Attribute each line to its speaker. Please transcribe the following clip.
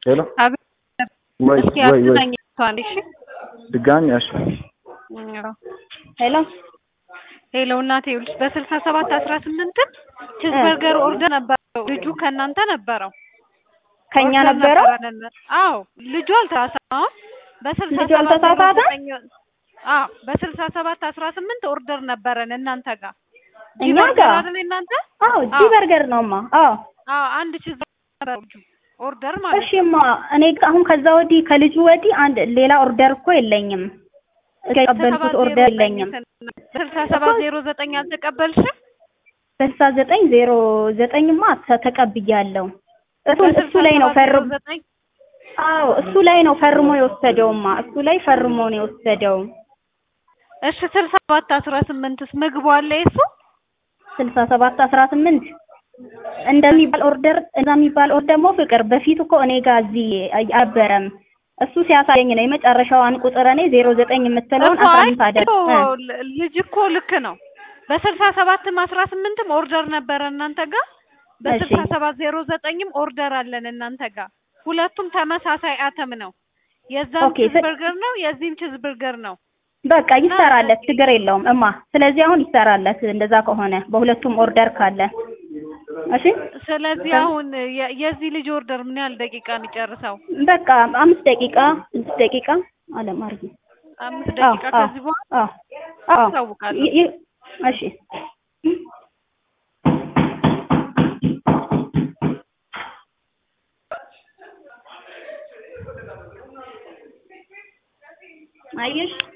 Speaker 1: ሄሎ
Speaker 2: አቤት
Speaker 1: ወይ
Speaker 2: እስኪ
Speaker 1: ወይ ወይ
Speaker 2: አግዛኝ እሷን እሺ
Speaker 1: ድጋሚ እሺ
Speaker 2: አዎ።
Speaker 3: ሄሎ
Speaker 2: ሄሎ እናቴ ይኸውልሽ በስልሳ ሰባት አስራ ስምንትም ቺዝበርገር ኦርደር ነበረው ልጁ ከእናንተ ነበረው
Speaker 3: ከኛ
Speaker 2: ኦርደር
Speaker 3: ነበረው
Speaker 2: ነበረን። አዎ ልጁ አልተሳሳተም በስልሳ
Speaker 3: ልጁ አልተሳሳተም?
Speaker 2: አዎ በስልሳ ሰባት አስራ ስምንት ኦርደር ነበረን እናንተ ጋር
Speaker 3: እኛ
Speaker 2: ቺዝበርገር
Speaker 3: ጋር?
Speaker 2: አይደል እናንተ
Speaker 3: አዎ ጂ በርገር ነውማ አዎ
Speaker 2: አዎ አንድ ቺዝበርገር ነበረው ልጁ ኦርደር ማለት ነው
Speaker 3: እሺማ እኔ አሁን ከዛ ወዲህ ከልጁ ወዲህ አንድ ሌላ ኦርደር እኮ የለኝም የተቀበልኩት ኦርደር የለኝም
Speaker 2: ስልሳ ሰባት ዜሮ ዘጠኝ አልተቀበልሽም
Speaker 3: ስልሳ ዘጠኝ ዜሮ ዘጠኝማ ተ- ተቀብያለሁ እሱ እሱ ላይ ነው ፈርሞ
Speaker 2: ዘጠኝ
Speaker 3: አዎ እሱ ላይ ነው ፈርሞ የወሰደውማ እሱ ላይ ፈርሞ ነው የወሰደው
Speaker 2: እሺ ስልሳ ሰባት አስራ ስምንትስ ምግቡ አለ የሱ
Speaker 3: ስልሳ ሰባት አስራ ስምንት እንደሚባል ኦርደር እንደሚባል ኦርደር ደግሞ ፍቅር በፊት እኮ እኔ ጋር እዚህ አልነበረም እሱ ሲያሳየኝ ነው የመጨረሻዋን ቁጥር እኔ ዜሮ ዘጠኝ የምትለውን
Speaker 2: እኮ አይ
Speaker 3: አሳንስ አደረግ
Speaker 2: እኮ ል- ልጅ እኮ ልክ ነው በስልሳ ሰባትም አስራ ስምንትም ኦርደር ነበረ እናንተ ጋር በስልሳ ሰባት ዜሮ ዘጠኝም ኦርደር አለን እናንተ ጋር ሁለቱም ተመሳሳይ አተም ነው የዛም
Speaker 3: ኦኬ፣
Speaker 2: ቺዝ
Speaker 3: ስ-
Speaker 2: በርገር ነው የዚህም ቺዝ በርገር ነው
Speaker 3: በቃ ይሰራለት ችግር የለውም እማ ስለዚህ አሁን ይሰራለት እንደዛ ከሆነ በሁለቱም ኦርደር ካለ እሺ
Speaker 2: ስለዚህ አሁን የ- የዚህ ልጅ ኦርደር ምን ያህል ደቂቃ የሚጨርሰው
Speaker 3: በቃ አምስት ደቂቃ ስድስት ደቂቃ አለም አርጊ
Speaker 2: አምስት
Speaker 3: አዎ
Speaker 2: ደቂቃ
Speaker 3: አዎ
Speaker 2: ከዚህ በኋላ
Speaker 3: አዎ አዎ
Speaker 2: አሳውቃለሁ
Speaker 3: ይ- ይ- እሺ አየሽ